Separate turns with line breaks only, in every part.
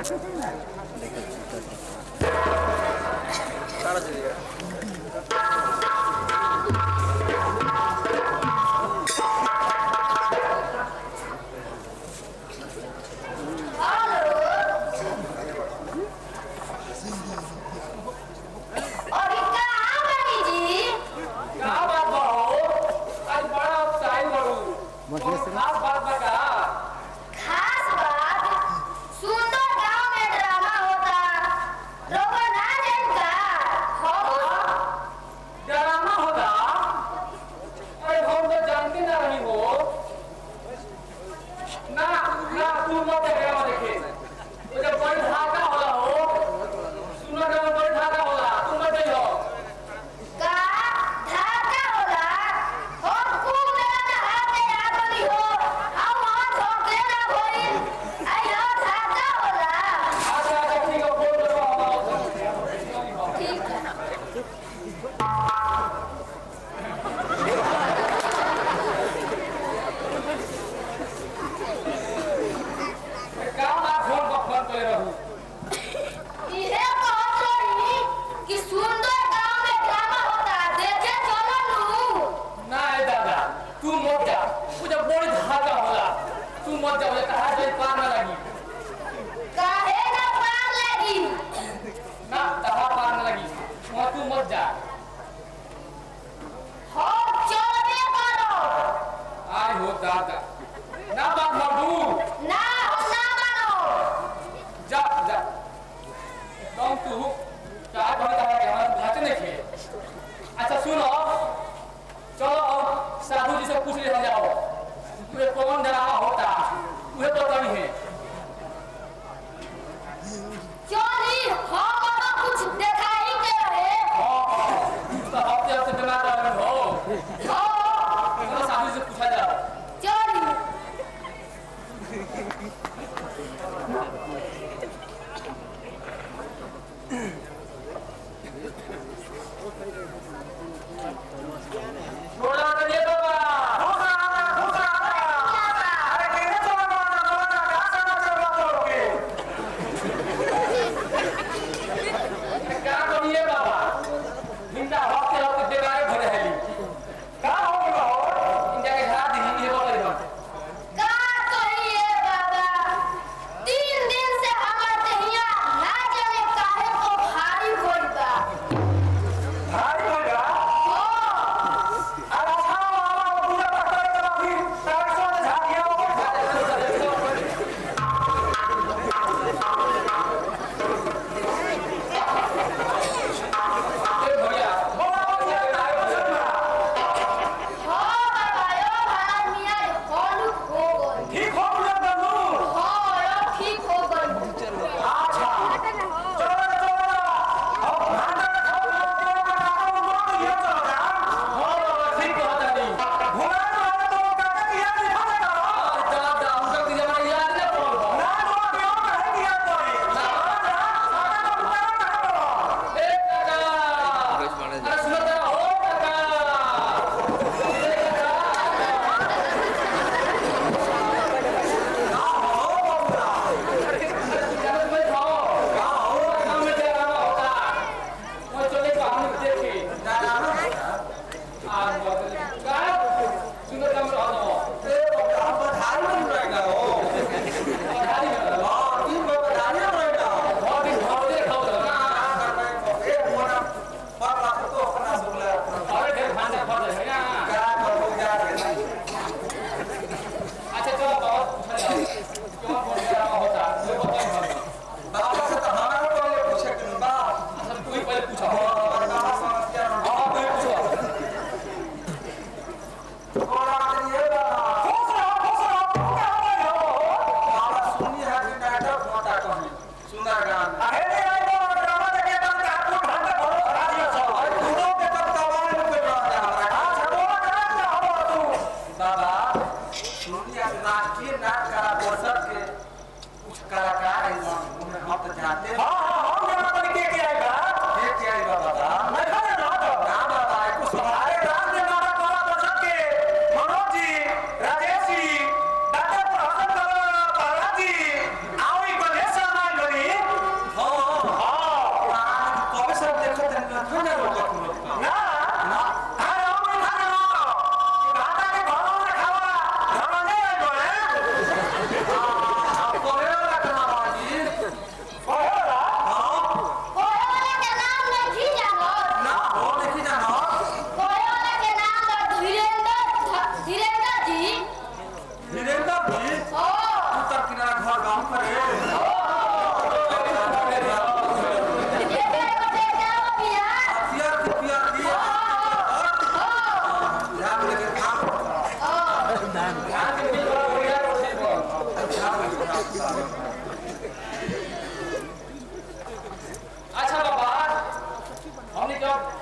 सारा चीज
और ये कहाँ बनी जी
का बात बा हो आज बड़ा उत्साही बड़ू बहुत खास बात बा का
खास बात सुंदर गांव में ड्रामा होता लोगों ना जानता हो
ड्रामा होता अरे हम तो जानते ना रही हो ना ना तू मत ड्रामा देखे वो जब बड़ी धागा होला हो सुनो ड्रामा बड़ी धागा होला तू मत जाइयो
का धागा होला हम खूब मेरा में हाथ में आ गई हो हम वहाँ धोखे ना होई आयो धागा होला
अच्छा अच्छा ठीक है बोल दो हमारा
ठीक है
का बात फोन पर फोन करे रहूं
इहे कहत रही कि सुंदर गांव में ड्रामा होता देखे चलो नू
ना है दादा तू मत जा वो जब बड़ी धागा होला तू मत जा बोले कहा जाए पार ना लगी
काहे ना पार लगी
ना दवा पार ना लगी वहाँ तू मत जा
हम चलबे करो
आय हो दादा ना बात बाबू
ना हम ना मानो
जा जा कम तू चार बड़े दवा के हमारे भाते नहीं खे अच्छा सुनो चलो अब साधु जी से पूछ ले जाओ तुम्हें कौन डरावा होता उन्हें तो कमी है
चली हम अब कुछ दिखाई के रहे
हाँ हाँ तो हफ्ते हफ्ते बीमार रह हो
हो
साधु जी से पूछा जाओ
चली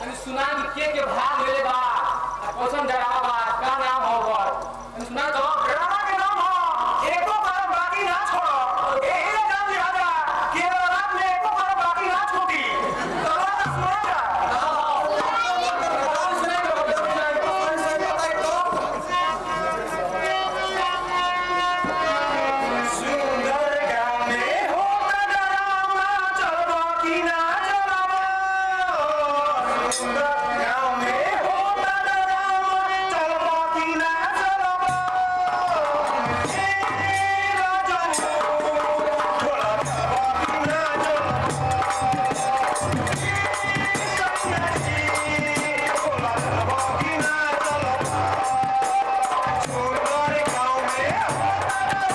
तनी सुना कि के के भाग लेले बा आ कौन डरावा बा का नाम हो ओकर तनी सुना तो
ड्रामा के नाम हो एको बार बाकी ना छोड़ो एही ले जान लिहाजा कि रात में एको बार बाकी ना छूटी चलो ना सुना जा सुंदर गाँव में होता डरावा चलबो कि ना चलबो सुंदर गाँव में होता डरावा चलबो कि ना चलबो ए राजू बोला चलबो कि ना चलबो बोला चलबो कि ना चलबो सुंदर गाँव में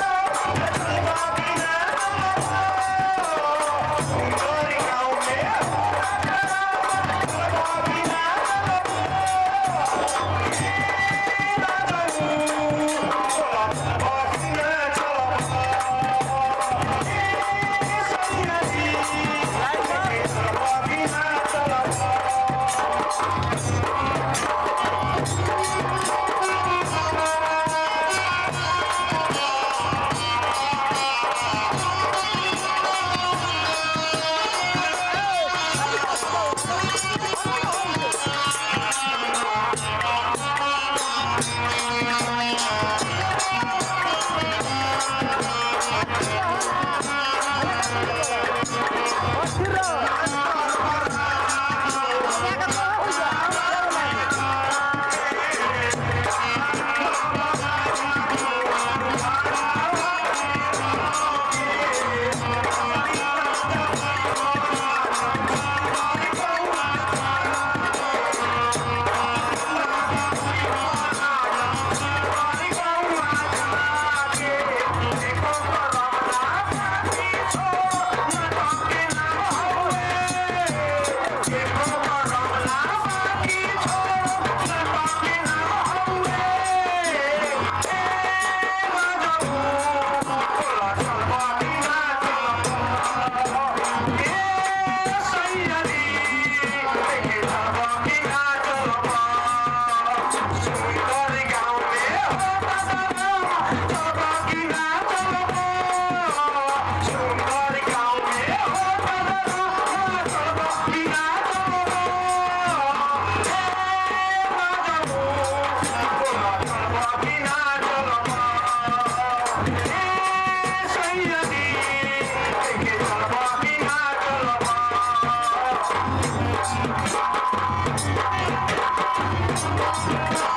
Thank